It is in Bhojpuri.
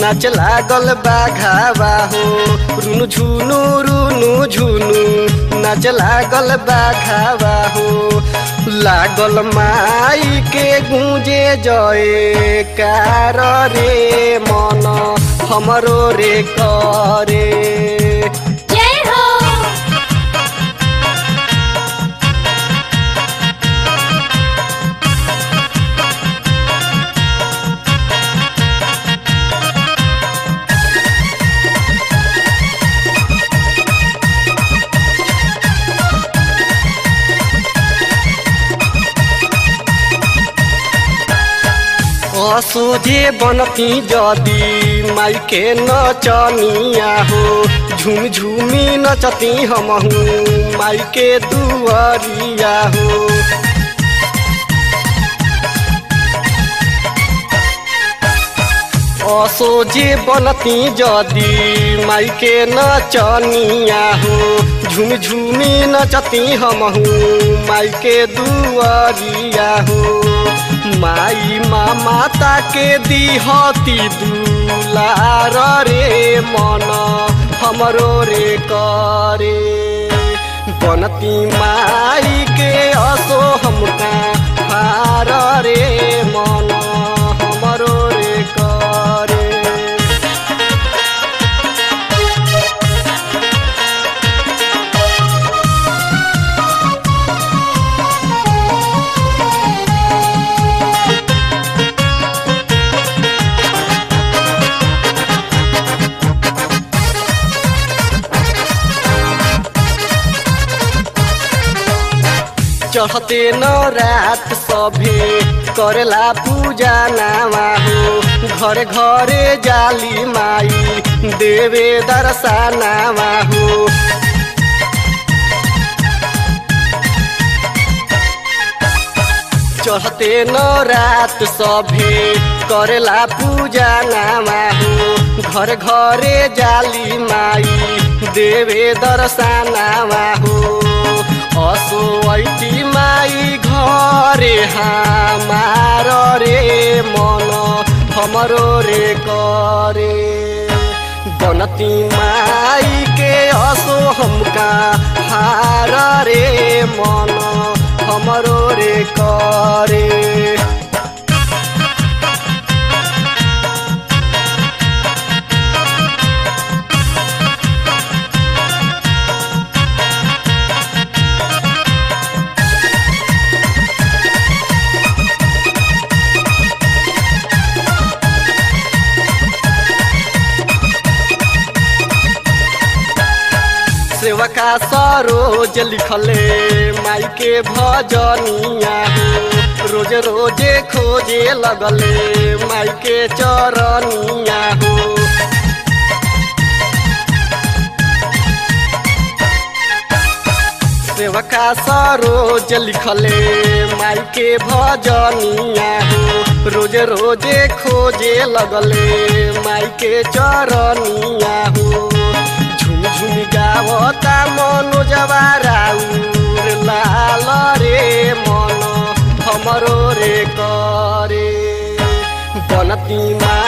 नाच लागल बाघावा हो रुनु झुनु रुनु झुनु नाच लागल बाघावा हो लागल माई के गूंजे जय कार रे मन हमरो रे करे जय हो असोझे बनती जदी माई के नचनिया हो झूम झूमी नचती हमहू माई के दुआरिया हो असोझे बनती जदी माई के नचनिया हो झूम झूमी नचती हमहू माई के दुआरिया हो माई माँ माता के दिहती दुलार रे मन हमरो रे करे बनती माई के असो हमका हार रे मन हमरो रे करे चढ़ते न रात सभे करेला पूजा नामा हो घरे घरे जाली माई देवे दर्शनामा हो चढ़ते न रात सभे करेला पूजा नामा हो घर घरे जाली माई देवे दर्शनामा हो असो ऐती माई घरे हमार रे मन हमरो रे करे बनती माई के असो हमका हार रे मन हमरो रे करे सेवका सरोज लिखले माई के भजनिया हो रोज रोजे खोजे लगले माई के चरनिया हो सेवका सरोज लिखले माई के भजनिया हो रोज रोजे खोजे लगले माई के चरनिया हो झुम झुम गावता मनोजवा राउर लाल रे मन हमरो रे करे बनती मा